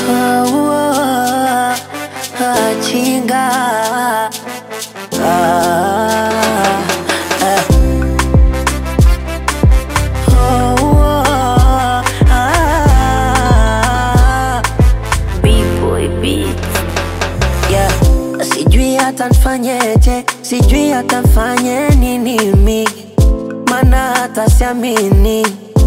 Ah, ah, chinga Ah, ah. Oh, ah. B-boy beats. Yeah. Sijui hata nfanyeje, sijui hata nfanye nini mi, mana hata siamini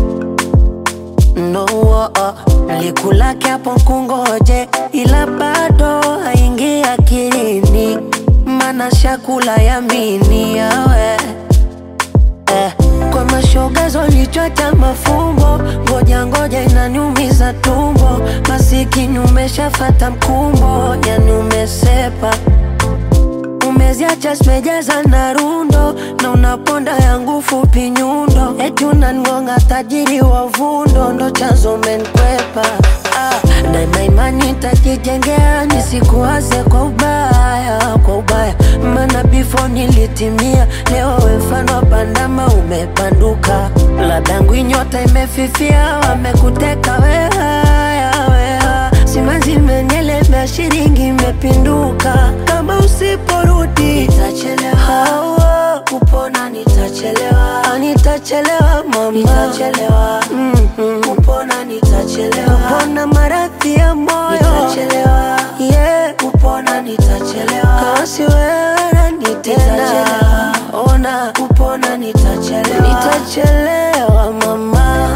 no oh, oh. Likulake hapo kungoje, ila bado haingi akilini, mana shakula yamini yawe eh. Kwa mashoga zolichota mafumbo, ngoja ngoja inaniumiza tumbo, masikini umeshafata mkumbo, yani umesepa umeziacha zimejaza na rundo na unaponda yangu fupi nyundo, eti unangonga tajiri wa vundo, ndo chanzo menkwepa ah, daima imani tajijengea nisikuwaze kwa ubaya, kwa ubaya maana before nilitimia, leo we mfano wa bandama umepanduka, ladangu nyota imefifia, wamekuteka wehaya weha simanzi imenielemea, shilingi imepinduka, kama usiporudi nitachelewa, Hawa, kupona nitachelewa, Ah, nitachelewa mama, nitachelewa mm-hmm. kupona nitachelewa, kupona maradhi ya moyo nitachelewa, yeah. kupona nitachelewa, kama si wewe nani tena, ona kupona nitachelewa, nitachelewa mama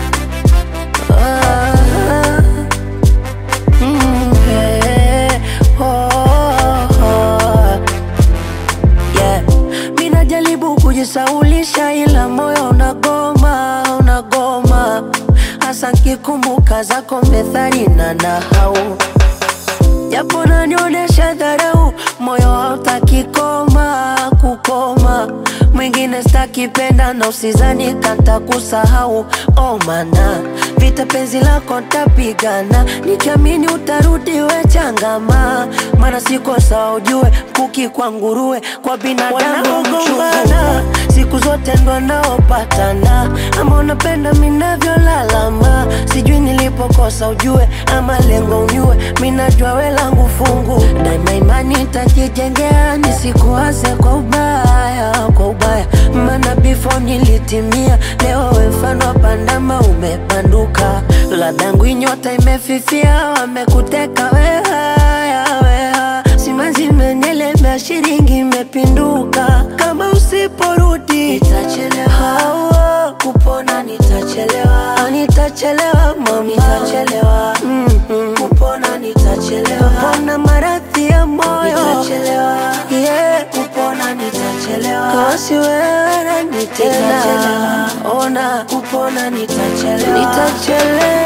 ah. Mm, eh, oh, oh, yeah. Mi najaribu kujisaulisha ila moyo unagoma, unagoma hasa nkikumbuka zako methali na nahau japo nanionyesha dharau, moyo hautaki koma kukoma. Mwingine stakipenda na usizani kanta kusahau, oh mana vita penzi lako ntapigana, nikiamini utarudi we changama, mana siko sawa ujue, kuki kwa nguruwe kwa binadamu gombana siku zote ndo naopatana, ama unapenda minavyolalama, sijui nilipokosa ujue, ama lengo unyue, minajua we langu fungu, daima imani tajijengea, nisikuwaze kwa ubaya, kwa ubaya, maana before nilitimia, leo we mfano wa pandama umepanduka, ladangu nyota imefifia, wamekuteka wehaya, weha simanzi imenielemea, shilingi imepinduka, kama usiporudi nitachelewa, Hawa, kupona nitachelewa, Ah, nitachelewa mama, nitachelewa mm-hmm. kupona nitachelewa, kupona maradhi ya moyo nitachelewa, yeah. kupona nitachelewa, kama si wewe nani tena, ona kupona nitachelewa, nitachelewa